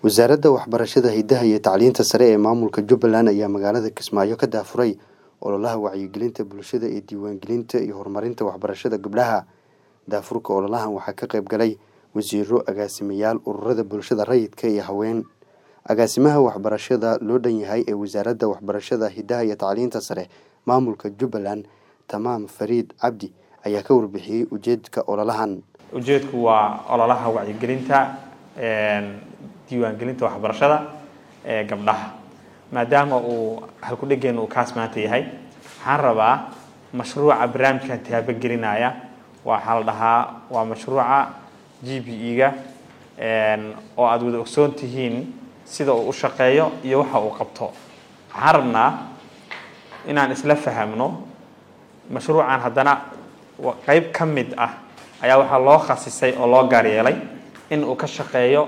wasaaradda waxbarashada hidaha iyo tacliinta sare ee maamulka jubbaland ayaa magaalada kismaayo ka daafuray ololaha wacyigelinta bulshada ee diiwaangelinta iyo horumarinta waxbarashada gabdhaha daafurka ololahan waxaa ka qayb galay wasiiro agaasimayaal ururada bulshada rayidka iyo haween agaasimaha waxbarashada loo dhan yahay ee wasaaradda waxbarashada hidaha iyo tacliinta sare maamulka jubbaland tamaam fariid cabdi ayaa ka warbixiyey ujeedka ololahan ujeedku waa ololaha wacyigelinta diiwaangelinta waxbarashada ee gabdhaha maadaama uu halkudhegeen uu kaas maanta yahay waxaan rabaa mashruuca barnaamijkan taabagelinaya waxaa la dhahaa waa mashruuca g b e-ga oo aada wada ogsoon tihiin sida uu u shaqeeyo iyo waxa uu qabto waxaan rabnaa inaan isla fahamno mashruucan haddana qeyb ka mid ah ayaa waxaa loo khasisay oo loo gaar yeelay in uu ka shaqeeyo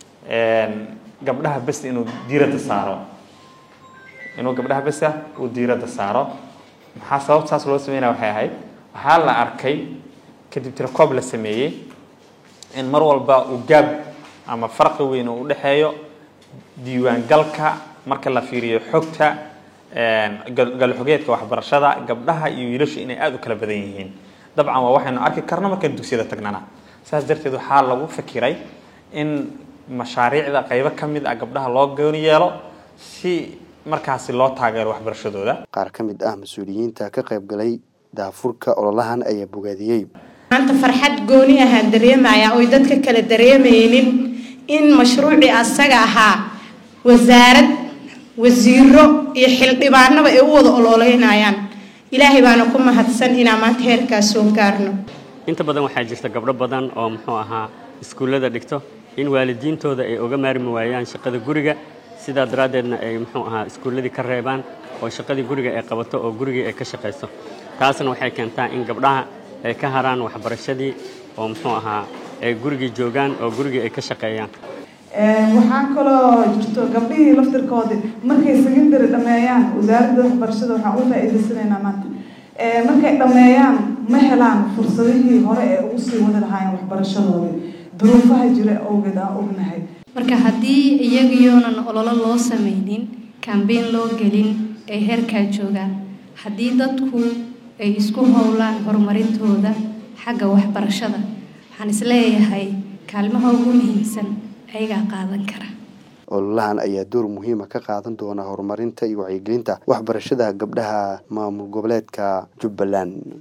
gabdhaha besta inuu diiradda saaro inuu gabdhaha besta uu diiradda saaro maxaa sababta saas loo sameynaya waxay ahayd waxaa la arkay kadib tirakoob la sameeyey in mar walba uu gaab ama farqi weyn uu udhexeeyo diiwaangalka marka la fiiriyo xogta galxogeedka waxbarashada gabdhaha iyo wiilashu inay aada u kala badan yihiin dabcan waa waxaynu arki karno markaan dugsiyada tagnana saas darteed waxaa lagu fakiray in mashaariicda qaybo ka mid ah gabdhaha loo gooni yeelo si markaasi loo taageero waxbarashadooda qaar ka mid ah mas-uuliyiinta ka qayb galay daafurka ololahan ayaa bogaadiyey maanta farxad gooni ahaan dareemaya oy dadka kale dareemaynin in mashruucii asaga ahaa wasaarad wasiiro iyo xildhibaanaba ay u wada ololeynayaan ilaahay baana ku mahadsan inaan maanta heerkaas soo gaarno inta badan waxaa jirta gabdho badan oo muxuu ahaa iskuullada dhigto in waalidiintooda ay oga maarmi waayaan shaqada guriga sidaa daraaddeedna ay muxuu ahaa iskuulladii ka reebaan oo shaqadii guriga ay qabato oo gurigii ay ka shaqayso taasna waxay keentaa in gabdhaha ay ka haraan waxbarashadii oo muxuu ahaa ay gurigii joogaan oo gurigii ay ka shaqeeyaan waxaa kaloo jirto gabdhihii laftirkoodi markay secondary dhameeyaan wasaaradda waxbarashada waxaan u faa-iidaysanaynaa maanta markay dhameeyaan ma helaan fursadihii hore ee ugu sii wadi lahaayeen waxbarashadoodii duruufaha jira awgeed aan ognahay marka haddii iyagiyoonan ololo loo sameynin kambeyn loo gelin ay heerkaa joogaan haddii dadku ay isku howlaan horumarintooda xagga waxbarashada waxaan isleeyahay kaalmaha ugu muhiimsan ayagaa qaadan kara ololahan ayaa door muhiima ka qaadan doona horumarinta iyo wacyigelinta waxbarashada gabdhaha maamul goboleedka jubbaland